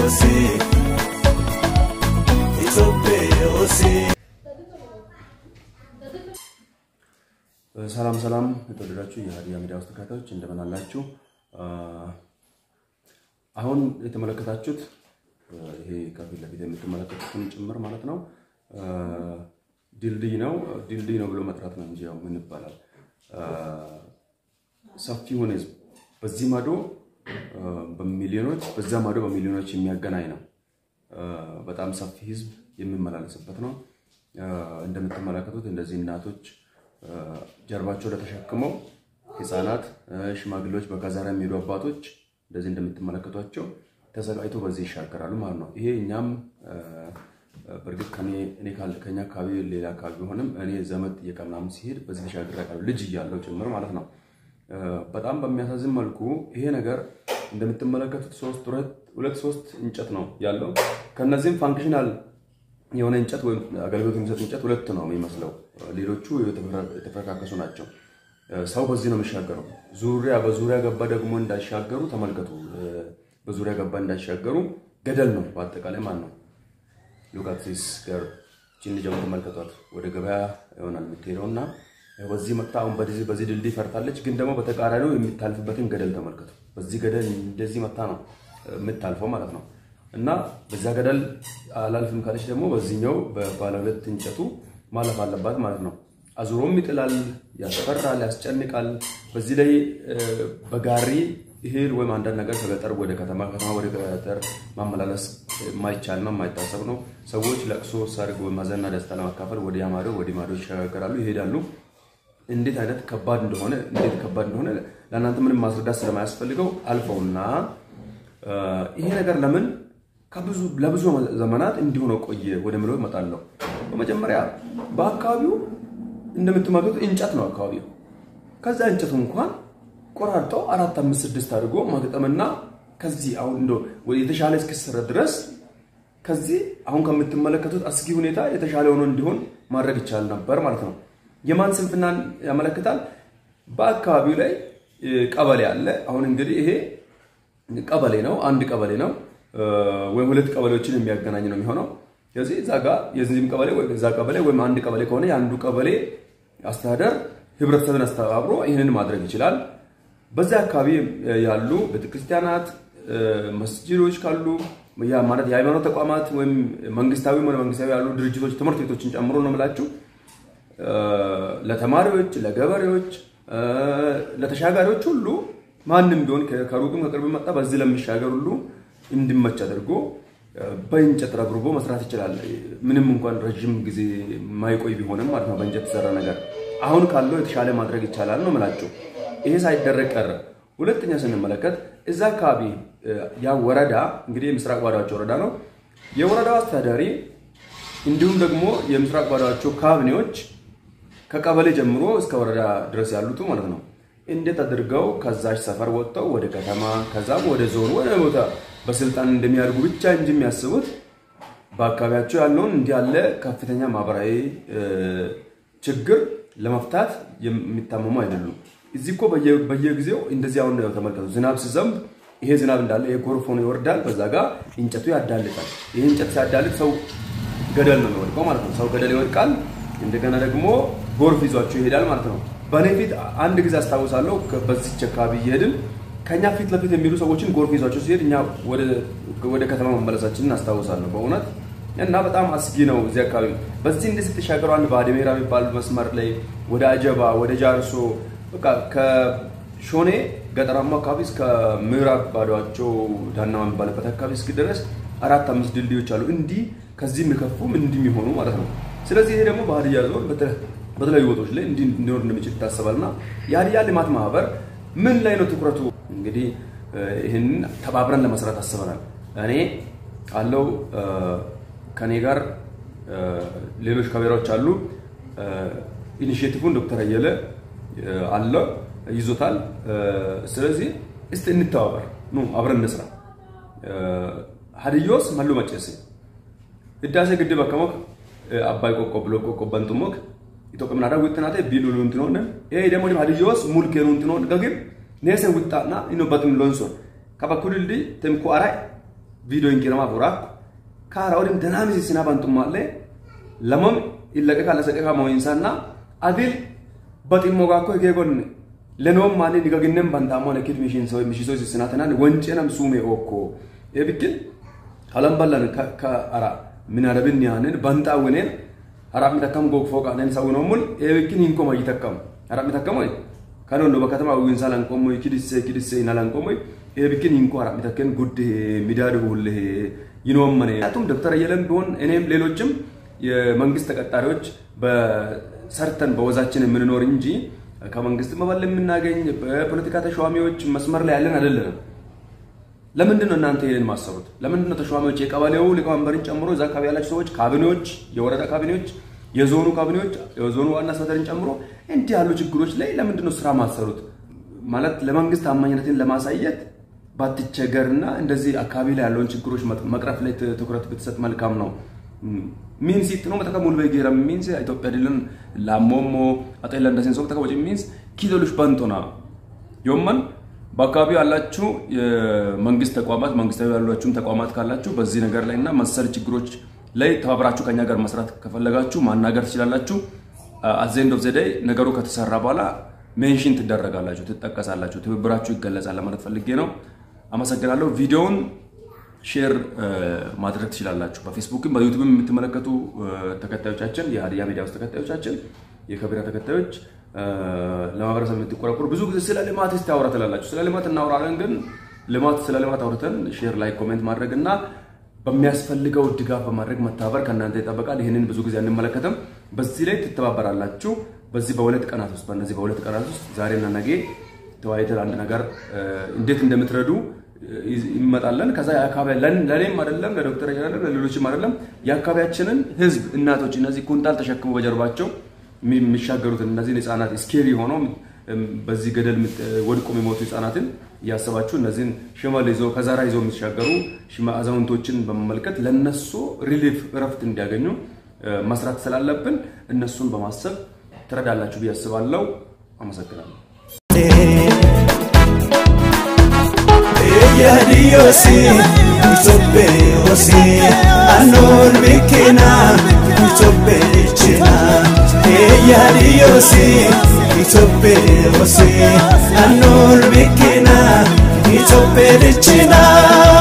yosi Itope yosi ሰላም ሰላም የተወደዳችሁ የሀዲያ ሚዲያ ውስጥ ተከታታዮች እንደምን አላችሁ? አሁን የተመለከታችሁት ይሄ ከፊት ለፊት የምትመለከቱትን ጭምር ማለት ነው ድልድይ ነው። ድልድይ ነው ብሎ መጥራት ነው እንጂ ያው ምን ይባላል? ሰፊውን ህዝብ በዚህ ማዶ በሚሊዮኖች በዛ ማዶ በሚሊዮኖች የሚያገናኝ ነው። በጣም ሰፊ ህዝብ የሚመላለስበት ነው። እንደምትመለከቱት እንደዚህ እናቶች ጀርባቸው ለተሸክመው ህፃናት፣ ሽማግሌዎች፣ በካዛራ የሚሄዱ አባቶች እንደዚህ እንደምትመለከቷቸው ተሰቃይቶ በዚህ ይሻገራሉ ማለት ነው። ይሄ እኛም በእርግጥ ከኛ አካባቢ ሌላ አካባቢ ቢሆንም እኔ ዘመድ እየቀናም ሲሄድ በዚህ ተሻግሬ አውቃለሁ፣ ልጅ እያለሁ ጭምር ማለት ነው። በጣም በሚያሳዝን መልኩ ይሄ ነገር እንደምትመለከቱት ሶስት ሁለት ሶስት እንጨት ነው ያለው። ከነዚህም ፋንክሽናል የሆነ እንጨት ወይም አገልግሎት የሚሰጥ እንጨት ሁለት ነው የሚመስለው። ሌሎቹ የተፈረካከሱ ናቸው። ሰው በዚህ ነው የሚሻገረው። ዙሪያ በዙሪያ ገባ ደግሞ እንዳይሻገሩ ተመልከቱ። በዙሪያ ገባ እንዳይሻገሩ ገደል ነው በአጠቃላይ ማን ነው። ሉቃክሲስ ጋር ችን ጀምሮ ተመልከቷት። ወደ ገበያ ይሆናል የምትሄደው እና በዚህ መታ አሁን በዚህ ድልድይ ፈርታለች፣ ግን ደግሞ በተቃራኒው የሚታልፍበትን ገደል ተመልከቱ። በዚህ ገደል እንደዚህ መታ ነው የምታልፈው ማለት ነው። እና በዛ ገደል አላልፍም ካለች ደግሞ በዚህኛው በባለ ሁለት እንጨቱ ማለፍ አለባት ማለት ነው። አዙሮም ይጥላል፣ ያስፈራል፣ ያስጨንቃል። በዚህ ላይ በጋሪ እህል ወይም አንዳንድ ነገር ከገጠር ወደ ከተማ ከተማ ወደ ገጠር ማመላለስ የማይቻል ነው፣ የማይታሰብ ነው። ሰዎች ለቅሶ፣ ሰርግ፣ ሐዘንና ደስታ ለማካፈል ወደ ያማዶ ወደ ማዶ ይሸጋገራሉ፣ ይሄዳሉ። እንዴት አይነት ከባድ እንደሆነ እንዴት ከባድ እንደሆነ ለእናንተ ምንም ማስረዳት ስለማያስፈልገው አልፈውና ይሄ ነገር ለምን ከብዙ ለብዙ ዘመናት እንዲሁ ነው ቆየ ወደ ምለው እመጣለሁ። በመጀመሪያ በአካባቢው እንደምትመለከቱት እንጨት ነው አካባቢው። ከዛ እንጨቱ እንኳን ቆራርጠው አራት አምስት ስድስት አድርጎ ማግጠምና ከዚህ አሁን እንደ የተሻለ እስኪሰራ ድረስ ከዚህ አሁን ከምትመለከቱት አስጊ ሁኔታ የተሻለ ሆኖ እንዲሆን ማድረግ ይቻል ነበር ማለት ነው። የማን ስንፍናን ያመለክታል? በአካባቢው ላይ ቀበሌ አለ። አሁን እንግዲህ ይሄ ቀበሌ ነው፣ አንድ ቀበሌ ነው ወይም ሁለት ቀበሌዎችን የሚያገናኝ ነው የሚሆነው። ስለዚህ እዛ ጋር የዚህም ቀበሌ ወይ እዛ ቀበሌ ወይም አንድ ቀበሌ ከሆነ የአንዱ ቀበሌ አስተዳደር ህብረተሰብን አስተባብሮ ይህንን ማድረግ ይችላል። በዚያ አካባቢ ያሉ ቤተክርስቲያናት፣ መስጂዶች ካሉ ማለት የሃይማኖት ተቋማት ወይም መንግስታዊ ሆነ መንግስታዊ ያሉ ድርጅቶች ትምህርት ቤቶችን ጨምሮ ነው የምላችሁ ለተማሪዎች፣ ለገበሬዎች፣ ለተሻጋሪዎች ሁሉ ማንም ቢሆን ከሩቅም ከቅርብ መጣ በዚህ ለሚሻገር ሁሉ እንዲመች አድርጎ በእንጨት ረብርቦ መስራት ይችላል። ምንም እንኳን ረዥም ጊዜ የማይቆይ ቢሆንም ማለት ነው በእንጨት የተሰራ ነገር አሁን ካለው የተሻለ ማድረግ ይቻላል ነው የምላችሁ። ይሄ ሳይደረግ ቀረ። ሁለተኛ ስንመለከት እዛ አካባቢ ያ ወረዳ እንግዲህ የምስራቅ ባዳዋቸው ወረዳ ነው። የወረዳው አስተዳዳሪ እንዲሁም ደግሞ የምስራቅ ባዳዋቸው ካቢኔዎች ከቀበሌ ጀምሮ እስከ ወረዳ ድረስ ያሉት ማለት ነው እንዴት አድርገው ከዛች ሰፈር ወጥተው ወደ ከተማ ከዛም ወደ ዞን ወደ ቦታ በስልጣን እንደሚያደርጉ ብቻ እንጂ የሚያስቡት በአካባቢያቸው ያለውን እንዲህ ያለ ከፍተኛ ማህበራዊ ችግር ለመፍታት የሚታመሙ አይደሉም። እዚህ እኮ በየጊዜው እንደዚህ አሁን ተመልከቱ። ዝናብ ሲዘንብ ይሄ ዝናብ እንዳለ ይሄ ጎርፍ ሆኖ ይወርዳል። በዛ ጋር እንጨቱ ያዳልጣል። ይህ እንጨት ሲያዳልጥ ሰው ገደል ነው የሚወድቀው ማለት ነው። ሰው ገደል ይወድቃል። እንደገና ደግሞ ጎርፍ ይዟቸው ይሄዳል ማለት ነው። በእኔ ፊት አንድ ጊዜ አስታውሳለሁ። በዚች አካባቢ እየሄድን ከኛ ፊት ለፊት የሚሄዱ ሰዎችን ጎርፍ ይዟቸው ሲሄድ እኛ ወደ ከተማ መመለሳችንን አስታውሳለሁ በእውነት እና በጣም አስጊ ነው እዚህ አካባቢ። በዚህ እንደዚህ ስትሻገሩ አንድ ባድሜራ የሚባል መስመር ላይ ወደ አጀባ፣ ወደ ጃርሶ በቃ ከሾኔ ገጠራማ አካባቢ እስከ ምዕራብ ባዶዋቸው ዳና የሚባልበት አካባቢ እስኪደረስ አራት አምስት ድልድዮች አሉ። እንዲህ ከዚህ የሚከፉም እንዲህ የሚሆኑ ማለት ነው። ስለዚህ ይሄ ደግሞ በሀዲያ ዞን በተለያዩ ቦታዎች ላይ እንዲህ እንዲኖር እንደሚችል ይታሰባል እና የሀዲያ ልማት ማህበር ምን ላይ ነው ትኩረቱ? እንግዲህ ይህንን ተባብረን ለመስራት አስበናል። እኔ አለው ከኔ ጋር ሌሎች ካሜራዎች አሉ። ኢኒሽቲቭን ዶክተር አየለ አለ ይዞታል። ስለዚህ እስቲ እንተባበር፣ ኑ አብረን እንስራ። ሀዲዮስ መሉ መጨሴ ህዳሴ ግድብ አከሞክ አባይ ቆቆ ብሎ ቆቆ በንጡሞክ ኢትዮጵያ ምናዳ ውጥናቴ ቢሉሉ እንትኖነ ይሄ ደግሞ ሀዲዮስ ሙልኬኑ እንትኖነ ገግም ኔሰ ውጣና ኢኖ በትም ሎንሶ ከበኩልልዲ ተምኩ አራይ viidiyoo hin qirama buraakku kaara waliin danaamisi sinaa bantummaallee lamam illaqe kaala saqe kaa mooyinsaanna adil baximmoo gaakko hegee gonne lenoom maali digaginnen bantaammoo lekkit mishiinsoo mishiisoo sinaa tanaan wanceenam suume ookko eebikkin halan ballan ka ara minaadabin yaanen bantaa weneen harap mitakkam goog fooqaanen sawunoomul eebikkin hin koma yitakkam harap mitakkamoy kanon do bakatama winsa lan komoy kidisse kidisse ina lan komoy eebikkin hin ko harap mitakken ጉድ ሚዳድ ሁል ይኖም መኔ አቱም ዶክተር አየለም ቢሆን እኔም ሌሎችም የመንግስት ተቀጣሪዎች በሰርተን በወዛችን የምንኖር እንጂ ከመንግስት መበል የምናገኝ በፖለቲካ ተሿሚዎች መስመር ላይ ያለን አይደለንም። ለምንድን ነው እናንተ ይሄን ማሰሩት? ለምንድን ነው ተሿሚዎች የቀበሌው ሊቀመንበርን ጨምሮ እዛ አካባቢ ያላችሁ ሰዎች ካቢኔዎች፣ የወረዳ ካቢኔዎች፣ የዞኑ ካቢኔዎች፣ የዞኑ ዋና አስተዳደርን ጨምሮ እንዲህ ያሉ ችግሮች ላይ ለምንድን ነው ስራ ማሰሩት? ማለት ለመንግስት ታማኝነትን ለማሳየት ባትቸገርና እንደዚህ አካባቢ ላይ ያለውን ችግሮች መቅረፍ ላይ ትኩረት ብትሰጥ መልካም ነው። ሚንስ ነው መተከ ሙሉ በጌራ ሚንስ ኢትዮጵያ ድልን ላሞሞ አጤላ እንደሲን ሶብ ተከወጭ ሚንስ ኪሎሎች ባንቶና ዮመን በአካባቢው ያላችሁ የመንግስት ተቋማት መንግስታዊ ያሏችሁም ተቋማት ካላችሁ በዚህ ነገር ላይ እና መሰል ችግሮች ላይ ተባብራችሁ ከኛ ጋር መስራት ከፈለጋችሁ ማናገር ትችላላችሁ። አዘንድ ኦፍ ዘደይ ነገሩ ከተሰራ በኋላ ሜንሽን ትደረጋላችሁ፣ ትጠቀሳላችሁ፣ ትብብራችሁ ይገለጻል ለማለት ፈልጌ ነው። አመሰግናለሁ። ቪዲዮውን ሼር ማድረግ ትችላላችሁ። በፌስቡክም በዩቱብም የምትመለከቱ ተከታዮቻችን የሀዲያ ሚዲያ ውስጥ ተከታዮቻችን የከቢራ ተከታዮች ለማህበረሰብ የምትቆረቆሩ ብዙ ጊዜ ስለ ልማት እስቲ አውራ ትላላችሁ። ስለ ልማት እናውራለን፣ ግን ልማት ስለ ልማት አውርተን ሼር ላይ ኮሜንት ማድረግ እና በሚያስፈልገው ድጋፍ በማድረግ መተባበር ከእናንተ ይጠበቃል። ይህንን ብዙ ጊዜ አንመለከትም። በዚህ ላይ ትተባበራላችሁ። በዚህ በሁለት ቀናት ውስጥ በእነዚህ በሁለት ቀናት ውስጥ ዛሬና ነገ ተወያይተን አንድ ነገር እንዴት እንደምትረዱ ይመጣለን። ከዛ የአካባቢ ለእኔም አይደለም ለዶክተር አይደለም ለሌሎችም አይደለም የአካባቢያችንን ህዝብ እናቶች እነዚህ ኩንታል ተሸክመው በጀርባቸው የሚሻገሩትን እነዚህን ህጻናት ስኬሪ ሆነው በዚህ ገደል ወድቆ የሚሞቱ ህጻናትን እያሰባችሁ እነዚህን ሽመል ይዞ ከዛራ ይዞ የሚሻገሩ አዛውንቶችን በመመልከት ለነሱ ሪሊፍ እረፍት እንዲያገኙ መስራት ስላለብን እነሱን በማሰብ ትረዳላችሁ ብዬ አስባለሁ። አመሰግናለሁ። Yadiyosi, Utope Osi, Anor Bikina, Utope China. Yadiyosi, Utope Osi, Anor Bikina, Utope China.